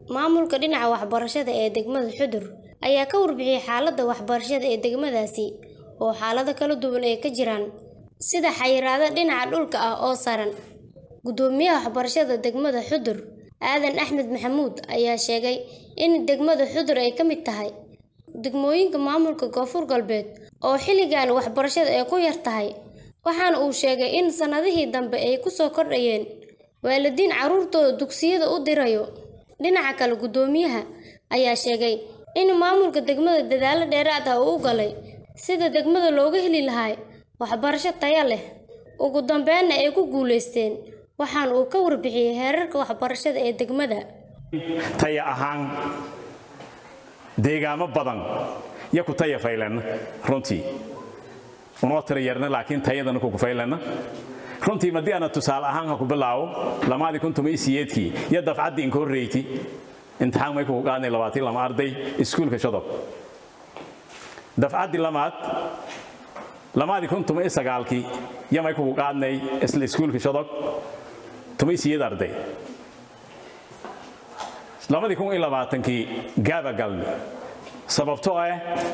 maamulka dhinaca waxbarashada ee degmada xudur ayaa ka warbixiyey xaaladda waxbarashada ee degmadaasi oo xaalado kala duwan ay ka jiraan sida xayiraado dhinaca dhulka ah oo saran gudoomiyaha waxbarashada degmada xudur aadan axmed maxamuud ayaa sheegay in degmada xudur ay ka mid tahay degmooyinka maamulka koonfur galbeed oo xilligan waxbarashada ay ku yar tahay waxaana uu sheegay in sannadihii dambe ay ku soo kordhayeen waalidiin carruurtooda dugsiyada u dirayo dhinaca kale gudoomiyaha ayaa sheegay in maamulka degmada dadaalo dheeraad ah uu u galay sida degmada looga heli lahaa waxbarasho taya leh ugu dambeynna ay ku guulaysteen waxaana uu ka warbixiyey heerarka waxbarashada ee degmada taya ahaan deegaamo badan iyo ku taya faylanna runtii unoo tira yarna laakiin tayadana kuku faylanna runtii madii ana tusaale ahaan ha ku bilaabo lamaadii kun tuma isiyeedkii iyo dafcaddii inka horreyti imtixaan may kugu qaadnay labaatii lama arday iskuulka shadob dafcaddii lamaad lamaadii kun tuma isagaalkii iyo may kugu qaadnay isla iskuulka shadog tuma isiyeed arday labadii kun iyo labaatankii gaaba galni sababtoo ah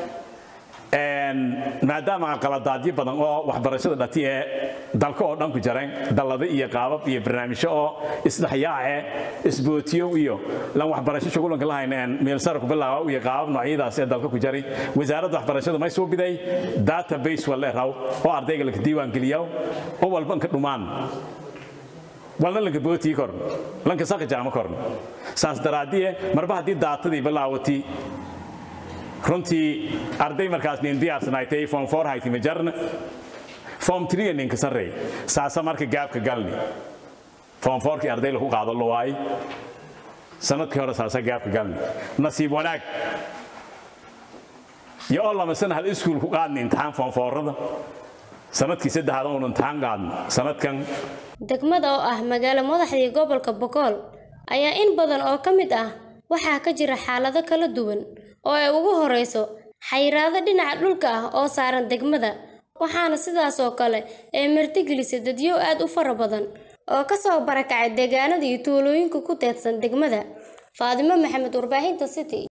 maadaama qaladaadyo badan oo waxbarashada dhati ee dalka oo dhan ku jareen dallado iyo qaabab iyo barnaamijyo oo isdhexyaace isbootiyo iyo lan waxbarasho shugulanka lahayn meelsara ku bilaaba iyo qaabab noocyadaas ee dalka ku jaray wasaaradda waxbarashada may soo biday database wale raw oo ardayga laka diiwaan geliyo oo walba inka dhumaan walna lanka bootii korn lanka saqi jaamo korn saas daraadiye marba haddii daatadii bilaawati runtii arday markaas nin diyaarsanaaytay form four hayti majarna form three ninka sarreey saasa marka gaabka galni form fourkii arday lagu qaado lo waay sanadkii hore saasa gaabka galni nasiib wanaag iyo oo lama sana hal iskuul ku qaadni imtixaan form fourada sanadkii saddexaad oonu imtixaan qaadno sanadkan degmada oo ah magaalo madaxdii gobolka bogool ayaa in badan oo ka mid ah waxaa ka jira xaalado kala duwan oo ay ugu horeyso xayiraado dhinaca dhulka ah oo saaran degmada waxaana sidaas oo kale ay martigelisay dadyo aad u fara badan oo kasoo barakacay deegaanada iyo tuulooyinka ku teedsan degmada faadimo maxamed warbaahinta city